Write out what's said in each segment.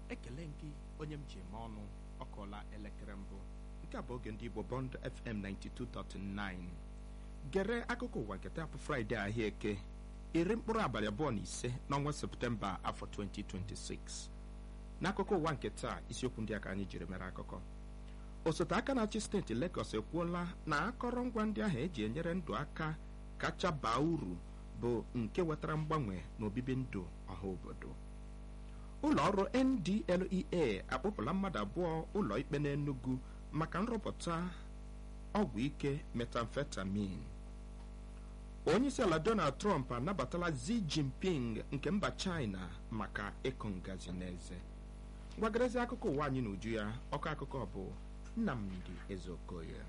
ekele gị onye m ji eme ọnụ ọ kụọla elekere mbụ nke a bụ oge ndị igbo bond fm 92.9 gere akụkọ ụwa nke taa bụ fraịde ahịa eke iri mkpụrụ abalị abụọ na ise n'ọnwa septemba afọ 2026 n'akụkọ ụwa nke taa isiokwu ndị a ka anyị jiri mere akụkọ osote aka na-achị steeti Lagos ekwuola na akọrọngwa ndị ahụ eji enyere ndụ aka kacha baa uru bụ nke wetara mgbanwe n'obibi ndụ ọha obodo ụlọ ọrụ NDLEA akpụpụla mmadụ abụọ ụlọ ikpe n'Enugu maka nrụpụta ọgwụ ike metamfetamin onyeisiala Donald Trump anabatala Xi Jinping nke mba China maka ịkụ ngazi n'eze gwagarezi akụkọ ụwa anyị n'uju ya ọkọ akụkọ bụ Nnamdi Ezeokoye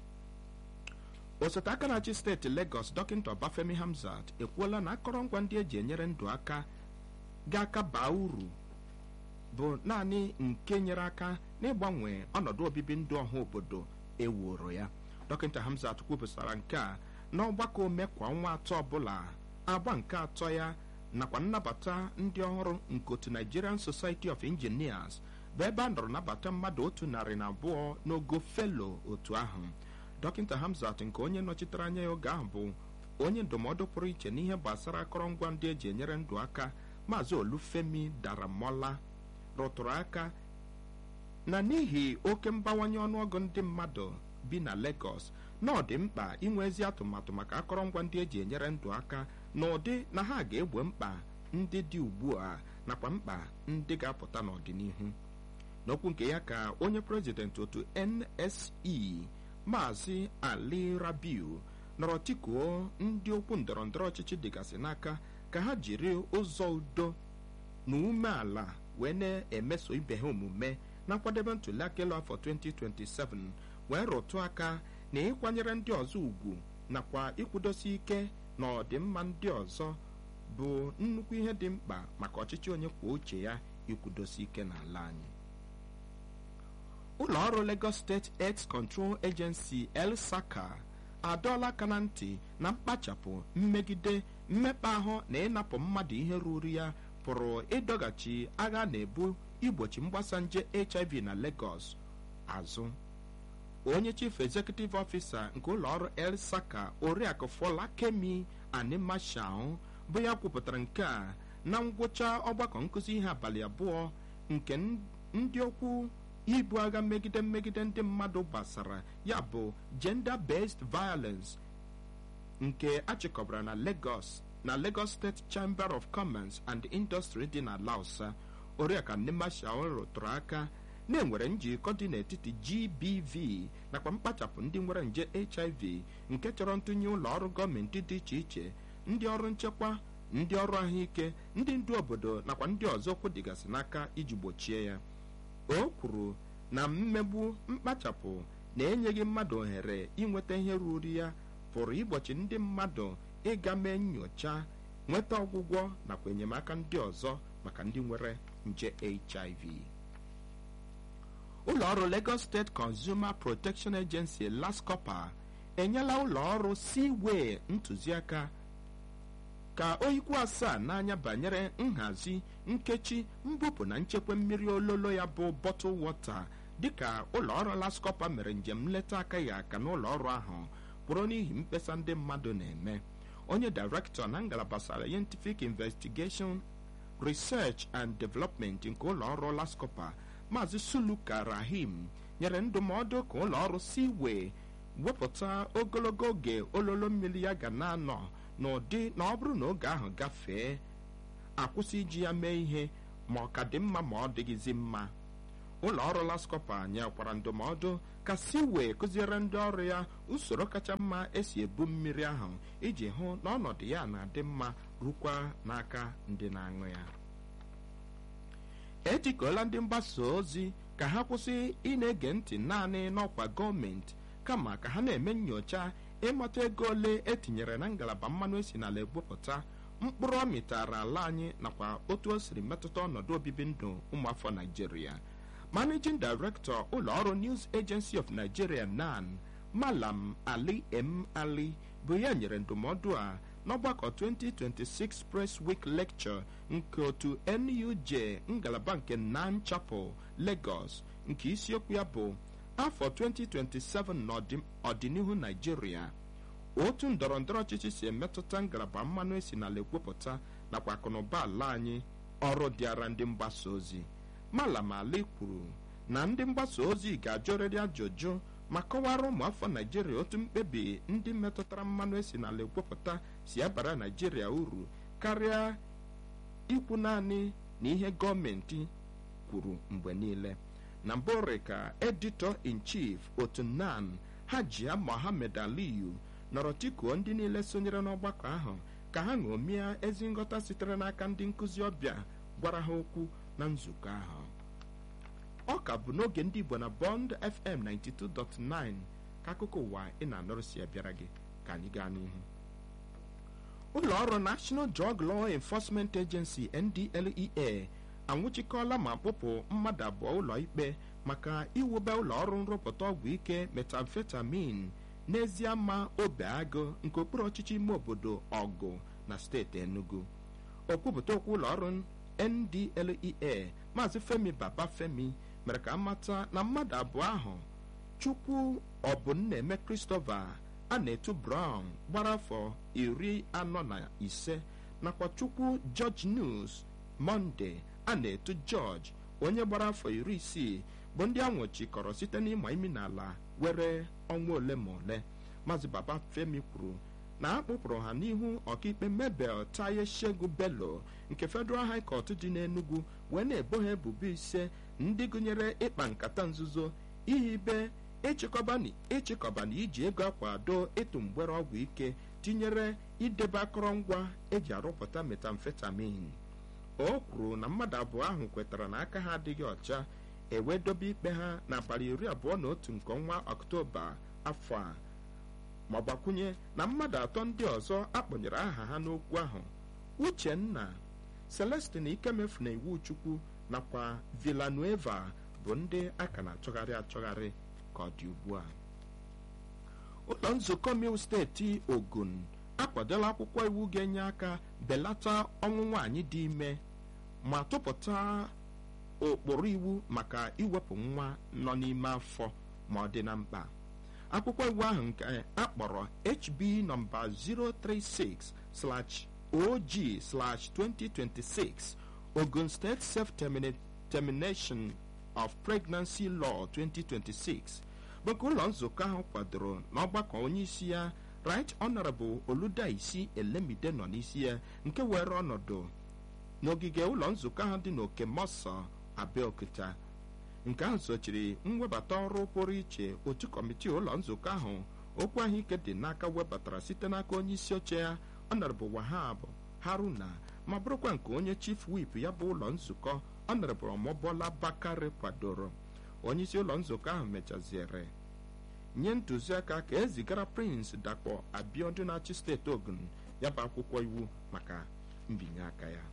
osote aka na-achị steeti Lagos dọkịta Ọbafemi Hamzat ekwuola na akọrọngwa ndị eji enyere ndụ aka ga-aka baa uru bụ naanị nke nyere aka n'ịgbanwe ọnọdụ obibi ndụ ọha obodo ewuro ya dọkịta Hamzat kwupụtara nke a n'ọgbakọ ome kwa ọnwa atọ ọbụla agba nke atọ ya nakwa nnabata ndị ọhụrụ nke otu Nigerian Society of Engineers bụ ebe a nọrọ nabata mmadụ otu narị na abụọ n'ogo felo otu ahụ dọkịta Hamzat nke onye nọchitere anya ya oge ahụ bụ onye ndụmọdụ pụrụ iche n'ihe gbasara akọrọngwa ndị eji enyere ndụ aka maazị Olufemi Daramola rụtụrụ aka na n'ihi oke mbawanye ọnụọgụ ndị mmadụ bi na Lagos na ọ dị mkpa inwe ezi atụmatụ maka akọrọngwa ndị eji enyere ndụ aka na ụdị na ha ga-egbo mkpa ndị dị ugbu a nakwa mkpa ndị ga-apụta n'ọdịnihu n'okwu nke ya ka onye prezidenti otu NSE maazị Ali Rabiu nọrọ tikuo ndị okwu ndọrọ ndọrọ ọchịchị dịgasị n'aka ka ha jiri ụzọ udo na umeala wee na-emeso ibe ha omume na nkwadebe ntụliaka elu afọ 2027 wee rụtụ aka na ịkwanyere ndị ọzọ ugwu nakwa ịkwụdosi ike na ọdịmma ndị ọzọ bụ nnukwu ihe dị mkpa maka ọchịchị onye kwuo uche ya ikwudosi ike n'ala anyị ụlọ ọrụ Lagos State Health Control Agency LSACA adọọla aka na ntị na mkpachapụ mmegide mmekpa ahụ na ịnapụ mmadụ ihe ruru ya pụrụ ịdọghachi agha na-ebu igbochi mgbasa nje HIV na Lagos azụ onye chief executive officer nke ụlọ ọrụ LSACA oriakụ Fọlakemi Animashau bụ ya kwupụtara nke a na ngwụcha ọgbakọ nkụzi ihe abalị abụọ nke ndị okwu ibu agha megide mmegide ndị mmadụ gbasara ya bụ gender based violence nke achịkọbara na Lagos na Lagos State Chamber of Commerce and Industry dị na Lausa oriakụ Animashau rụtụrụ aka na-enwere njikọ dị n'etiti GBV nakwa mkpachapụ ndị nwere nje HIV nke chọrọ ntụnye ụlọ ọrụ gọọmenti dị iche iche ndị ọrụ nchekwa ndị ọrụ ahụike ndị ndu obodo nakwa ndị ọzọ okwu dịgasị n'aka iji gbochie ya o kwuru na mmegbu mkpachapụ na-enyeghị mmadụ ohere inweta ihe ruru ya pụrụ igbochi ndị mmadụ ịga mee nyocha nweta ọgwụgwọ nakwa enyemaka ndị ọzọ maka ndị nwere nje HIV ụlọ ọrụ Lagos State Consumer Protection Agency LASCOPA enyela ụlọ ọrụ Seaway ntụziaka ka oyikwu asaa n'anya banyere nhazi nkechi mbupụ na nchekwa mmiri ololo ya bụ bottle water dịka ụlọ ọrụ LASCOPA mere njem nleta akaghị aka n'ụlọ ọrụ ahụ kwụrụ n'ihi mkpesa ndị mmadụ na-eme onye director na ngalaba Scientific Investigation Research and Development nke ụlọ ọrụ LASCOPA Maazị Suluka Rahim nyere ndụmọdụ ka ụlọ ọrụ Seaway wepụta ogologo oge ololo mmiri ya ga na-anọ n'ụdị na ọ bụrụ na oge ahụ gafee akwụsị iji ya mee ihe ma ọ ka dị mma ma ọ dịghịzi mma ụlọ ọrụ LASCOPA nyekwara ndụmọdụ ka Seaway kụziere ndị ọrụ ya usoro kacha mma esi ebu mmiri ahụ iji hụ na ọnọdụ ya na-adị mma rukwa n'aka ndị na-aṅụ ya ejikọọla ndị mgbasa ozi ka ha kwụsị ị na-ege ntị naanị n'ọkwa gọọmenti kama ka ha na-eme nyocha ịmata ego ole etinyere na ngalaba mmanụ esi n'ala egbupụta mkpụrụ ọ mịtara ala anyị nakwa otu o siri metụta ọnọdụ obibi ndụ ụmụafọ Naijiria Managing Director ụlọ ọrụ News Agency of Nigeria NAN Malam Ali M. Ali bụ ya nyere ndụmọdụ a n'ọgbakọ 2026 Press Week Lecture nke otu NUJ ngalaba nke Nan Chapel Lagos nke isiokwu ya bụ afọ 2027 n'ọdịnihu Naijiria otu ndọrọ ndọrọ ọchịchị si emetụta ngalaba mmanụ esi n'ala ekwupụta nakwa akụnụba ala anyị ọrụ dịara ndị mgbasa ozi Malam Ali kwuru na ndị mgbasa ozi ga-ajụrịrị ajụjụ ma kọwara ụmụafọ Naijiria otu mkpebi ndị metụtara mmanụ esi n'ala ekwupụta si abara Naijiria uru karịa ikwu naanị na ihe gọọmenti kwuru mgbe niile na mbụrị ka editọ in chief otu nan Hajia Mohammed Aliyu nọrọ tikuo ndị niile sonyere n'ọgbakọ ahụ ka ha ṅomie ezi nghọta sitere n'aka ndị nkụzi ọbịa gwara ha okwu na nzukọ ahụ ọ ka bụ n'oge ndị Igbo na Bond FM 92.9 ka akụkọ ụwa ị na-anọrụ si abịara gị ka anyị gaa n'ihu ụlọ ọrụ National Drug Law Enforcement Agency NDLEA anwụchikọọla ma kpụpụ mmadụ abụọ ụlọ ikpe maka iwube ụlọ ọrụ nrụpụta ọgwụ ike metamfetamin n'ezie ma obe agụ nke okpuru ọchịchị ime obodo ọgụ na steeti Enugu okwupụta okwu ụlọ ọrụ NDLEA maazị Femi Babafemi mere ka amata na mmadụ abụọ ahụ Chukwu Ọbụnnaeme Christopher a na-etu Brown gbara afọ iri anọ na ise nakwa Chukwu George News Monday a na-etu George onye gbara afọ iri isii bụ ndị anwụchikọrọ site n'ịma imi n'ala were ọnwa ole ma ole maazị Babafemi kwuru na a kpụpụrụ ha n'ihu ọkaikpe Mabel Taye Shegu Bello nke Federal High Court dị n'Enugu wee na-ebo ha ebubo ise ndị gụnyere ịkpa nkata nzuzo ihibe ịchịkọba na iji ego akwado ịtụ mgbere ọgwụ ike tinyere idebe akọrọngwa eji arụpụta metamfetamin o kwuru na mmadụ abụọ ahụ kwetara na aka ha adịghị ọcha ewee dobe ikpe ha n'abalị iri abụọ na otu nke ọnwa ọktoba afọ a ma gbakwunye na mmadụ atọ ndị ọzọ akpọnyere aha ha n'okwu ahụ Uchenna Celestin Ikemefu na Iwu Chukwu nakwa Villanueva bụ ndị a ka na-achọgharị achọgharị ka ọ dị ugbu a ụlọ nzukọ mil steeti Ogun akwadola akwụkwọ iwu ga-enye aka belata ọnwụ nwaanyị dị ime ma tụpụta ụkpụrụ iwu maka iwepụ nwa nọ n'ime afọ ma ọ dị na mkpa akwụkwọ iwu ahụ nke akpọrọ HB nọmba 036/OG/2026 Ogun State Self-Termination of Pregnancy Law 2026 bụ nke ụlọ nzukọ ahụ kwadoro n'ọgbakọ onye isi ya Right Honorable Oludaisi Elemide nọ n'isi ya nke were ọnọdụ n'ogige ụlọ nzukọ ahụ dị n'Oke Mọsọ Abeokuta nke ahụ sochiri mwebata ọrụ pụrụ iche otu kọmitii ụlọ nzukọ ahụ okwu ahụike dị n'aka webatara site n'aka onye isi oche ya Honorable Wahab Haruna ma bụrụkwa nke onye chief whip ya bụ ụlọ nzukọ Honorable Omobola Bakare kwadoro onye isi ụlọ nzukọ ahụ mechaziere nye ntụziaka ka ezigara Prince Dakpo Abiodun na-achị steeti Ogun ya bụ akwụkwọ iwu maka mbinye aka ya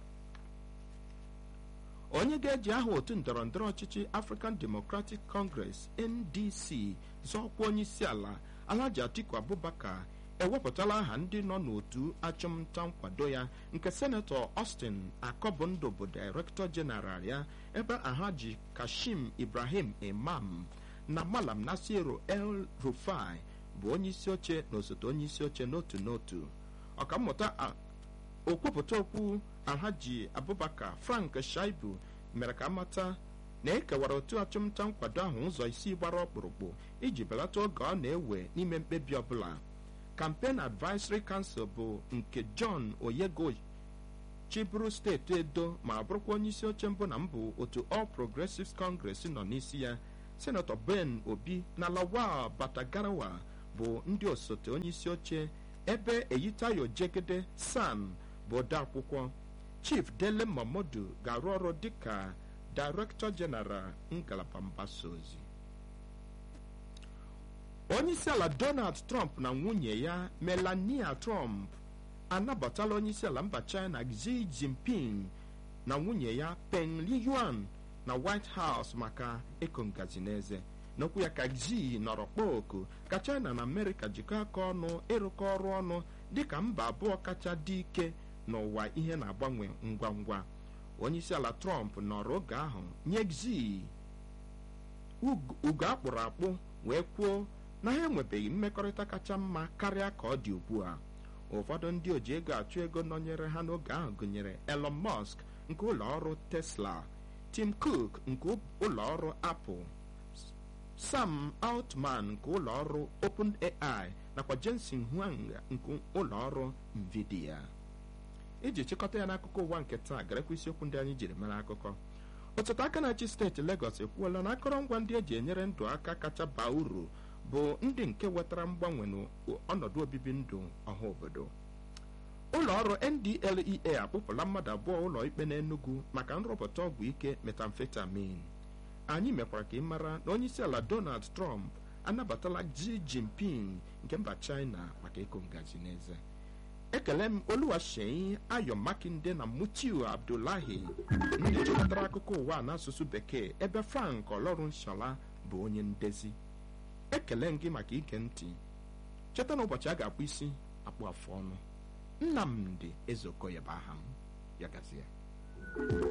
onye ga-eji aha otu ndọrọ ndọrọ ọchịchị African Democratic Congress NDC zọọkwa onye isi ala Alhaji Atiku Abubakar ewepụtala aha ndị nọ n'otu achụmnta nkwado ya nke senetọ Austin Akọbụndụ bụ Director General ya ebe Alhaji Kashim Ibrahim Imam na Malam Nasiru El Rufai bụ onye isi oche na osote onye isi oche n'otu n'otu ọkammụta okwupụta okwu Alhaji Abubakar Frank Shaibu mere ka amata na ekewara otu achụmnta nkwado ahụ ụzọ isii gbara ọkpụrụkpụ iji belata oge ọ na-ewe n'ime mkpebi ọbụla Campaign Advisory Council bụ nke John Oyego chiburu steeti Edo ma bụrụkwa onye isi oche mbụ na mbụ otu All Progressives Congress nọ n'isi ya Senatọ Ben Obi na Lawal Batagarawa bụ ndị osote onye isi oche ebe Eyitayo Jegede San bụ odeakwụkwọ Chief Dele Momodu ga-arụ ọrụ dịka Director General ngalaba mgbasa ozi onye isi ala Donald Trump na nwunye ya Melania Trump anabatala onye isi ala mba China Xi Jinping na nwunye ya Peng Liyuan na White House maka ịkụ ngazi n'eze n'okwu ya ka Xi nọrọ kpọọ oku ka China na Amerịka jikọọ aka ọnụ ịrụkọ ọrụ ọnụ dịka mba abụọ kacha dị ike n'ụwa ihe na-agbanwe ngwa ngwa onyeisiala trump nọrọ oge ahụ nye xi ugo akpụrụ akpụ wee kwuo na ha enwebeghị mmekọrịta kacha mma karịa ka ọ dị ugbu a ụfọdụ ndị oji ego achụ ego nọnyere ha n'oge ahụ gụnyere elon musk nke ụlọ ọrụ tesla tim cook nke ụlọ ọrụ apple sam altman nke ụlọ ọrụ openai nakwa jensen huang nke ụlọ ọrụ nvidia iji chịkọta ya n'akụkọ ụwa nke taa garekwa isiokwu ndị anyị jiri mere akụkọ ọtụtụ aka na-achị steeti Legọs ekwuola na akọrọngwa ndị eji enyere ndụ aka kacha baa uru bụ ndị nke wetara mgbanwe n'ọnọdụ obibi ndụ ọha obodo ụlọ ọrụ NDLEA akpụpụla mmadụ abụọ ụlọ ikpe n'Enugu maka nrụpụta ọgwụ ike metamfetamin anyị mekwara ka ị mara na onyeisiala Donald Trump anabatala Xi Jinping nke mba China maka ịkụ ngaji n'eze ekele m oluwaseyi ayo makinde na mutiu abdullahi ndị chịkọtara akụkọ ụwa n'asụsụ bekee ebe frank ọlọrụnshola bụ onye ndezi ekele m gị maka ige ntị cheta na ụbọchị a ga-akpụ isi akpụ afụ ọnụ nnamdị ezeokoye bụ aha m ya gazie